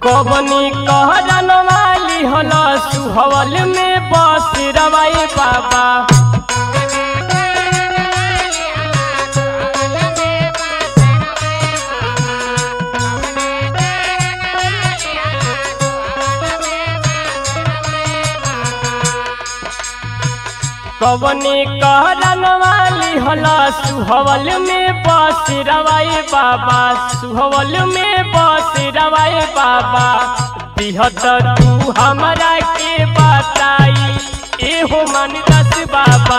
कबनी कहरन वाली हल सुहवल में बस रवाई बाबा कबनी कहरन वाली हल सुहवल में बस रवाई बाबा सुहवल में बस रवाई बाबा दिहत तू हमरा के बताई एहो मन दस बाबा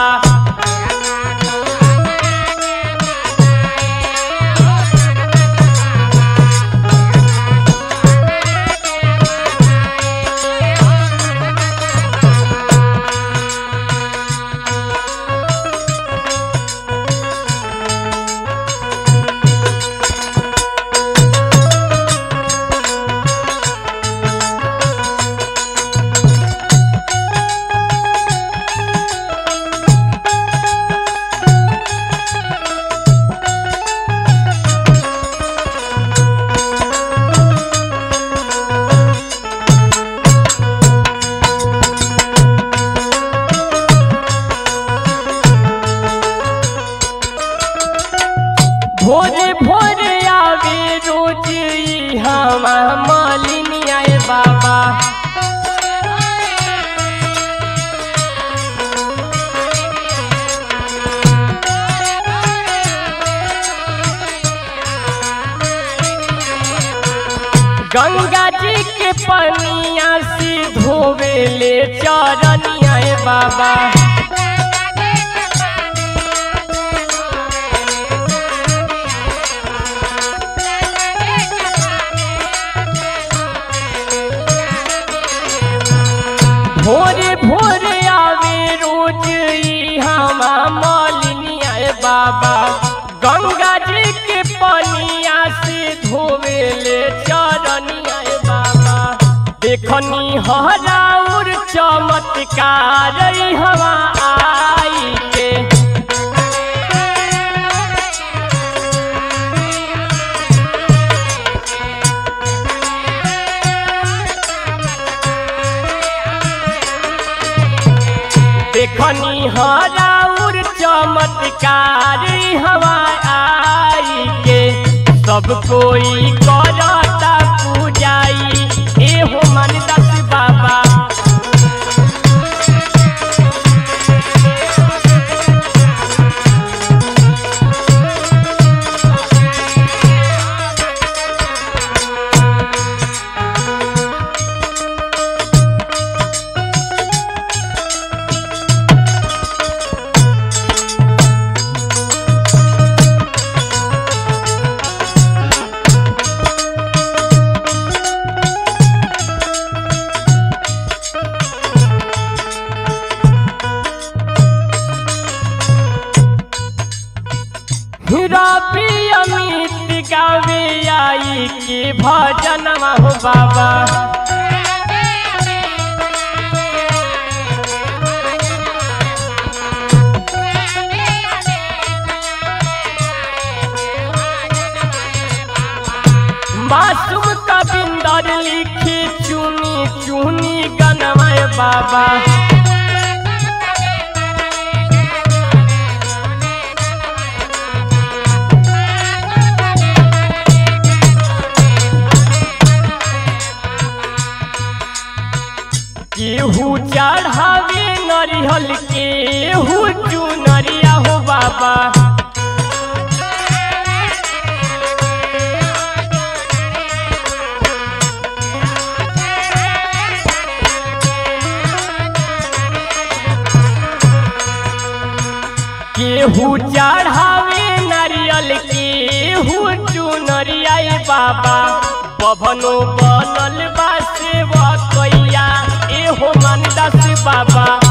भोरे भोरे आवे रोज ई हमा मालिनी आए बाबा गंगा जी के पनिया से धोवे ले चरनिया आए बाबा भोरे भोरे आवे रोज ई हमा मालिनी आए बाबा गंगा जी के पनिया से धोवे ले चरनिया आए बाबा देखनी हराउर चमत्कार ई हवा आई के देखनी हराउर चमत्कार हवा आई के सब कोई करता पूजाई एहो मन दस बाबा रबी अमित गावे आई के भजन हो बाबा मासूम कबिंदर लिखी चुनी चुनी गनमय बाबा केहू चढ़ावे नरिहल केहू चुनरिया हो बाबा केहू चढ़ावे नारियल केहू चुनरिया ए बाबा बभनो बनल बा सेवा कैया एहो मन दस बाबा